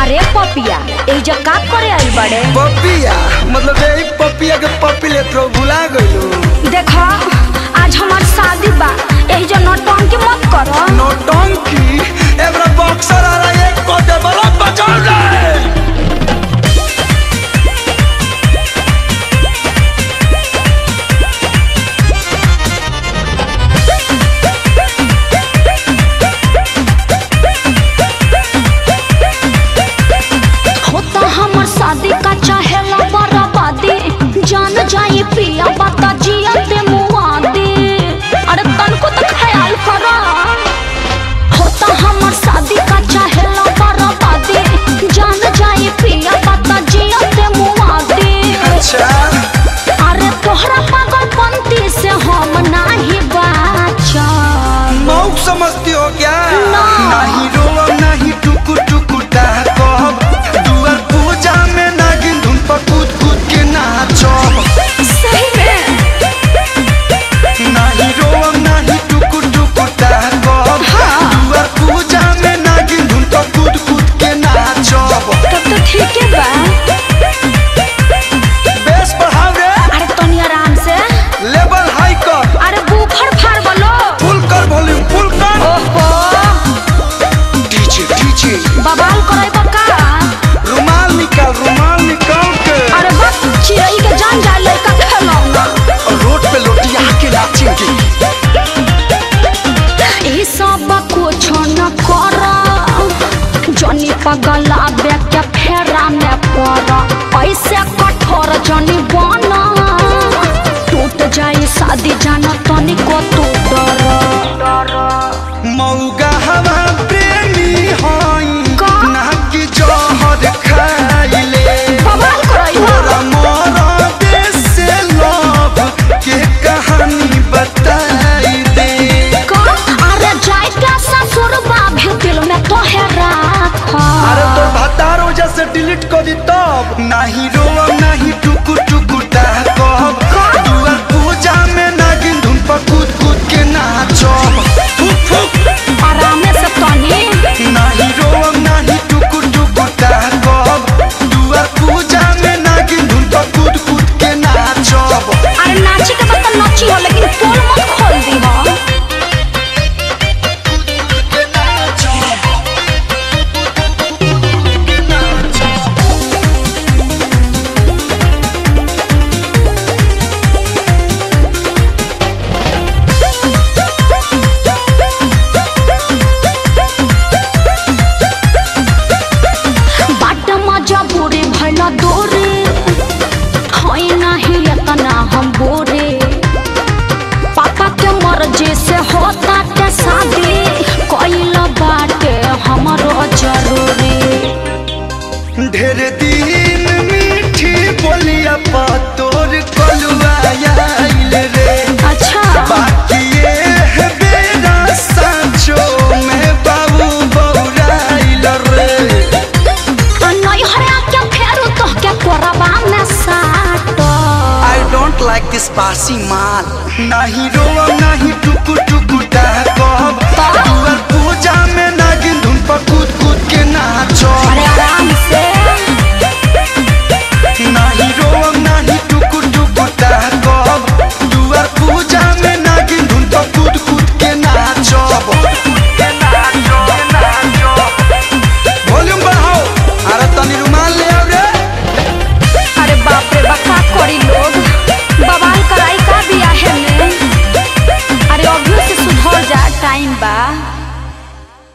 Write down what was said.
अरे पपिया एजा का करे आई बड़े पपिया मतलब यही पपिया के पपी ले तो भुला गइलो देखा आज हमार शादी बा एजा नौटंकी मत करो नौटंकी एबरा बॉक्सर आ रहा एक को दे बड़ा बचाओ रे होता हमर शादी का चाहेला बराबादी जान जाई पिया बता जिया ते मुआदी अरे तनको तो ख्याल करो होता हमर शादी का चाहेला बराबादी जान जाई पिया बता जिया ते मुआदी अच्छा अरे तोहरा पागलपंती से हम नाही बाचल मौक समझती हो क्या ना। नहीं रोब नहीं टुकु टुकु कहब दुआर पूजा में नागिन धुन पर कूद कूद के नाचब सही में नहीं रोब नहीं टुकु टुकु कहब दुआर पूजा में नागिन धुन पर कूद कूद के नाचब तब तो ठीक है बा बेस बढ़ाओ रे अरे तनी आराम से लेवल हाई कर अरे बूफर फाड़ बोलो फुल कर वॉल्यूम फुल कर ओहो डीजे डीजे बवाल करे बका रुमाल निकाल रुमाल निकाल के अरे बस चिड़ई के जान जाए लड़का खेलौना और रोड पे लोटिया के नाचेंगे ई सब कुछ न कर जनी पगला के फेरा में पड़ ऐसे कठोर जनी बना टूट जाई शादी जाना तनिको तू डर मौगा हवा प्रेमी हई का? ना कि जहर खाइले बवाल करई तोरा मोरा देश से लव के कहानी बताई दे का अरे जाए का ससुर भी दिल में तो है राखा अरे तो भतार वजह से डिलीट कर दी तब नहीं रोब नहीं टुकु टुकु कहब दुआर पूजा में नागिन धुन पर कूद कूद के नाचब फुक फुक आराम से तनी नहीं रोब नहीं टुकु टुकु कहब दुआर पूजा में नागिन धुन पर कूद कूद के नाचब अरे नाची के बाद तो नाची हो लेकिन पोल मत खोल दी हो के नाचब के नाचब बाट मजा बुरे भला दोरे होई नहीं इतना हम बोरे पापा के मर्जी से होता के शादी कोइला बाटे हमरो जरूरी ढेर दिन मीठी बोलिया पा तोर कलुआ आइल रे अच्छा बाकी ये है बेरा सांचो में बाबू बौराइल रे नहीं हरा के फेरू तो के कोरबा में साटो आई डोंट लाइक दिस बासी माल नहीं रोब नहीं टुकु टुकु कहब दुआर पूजा में नागिन धुन पर कूद कूद के नाचब अरे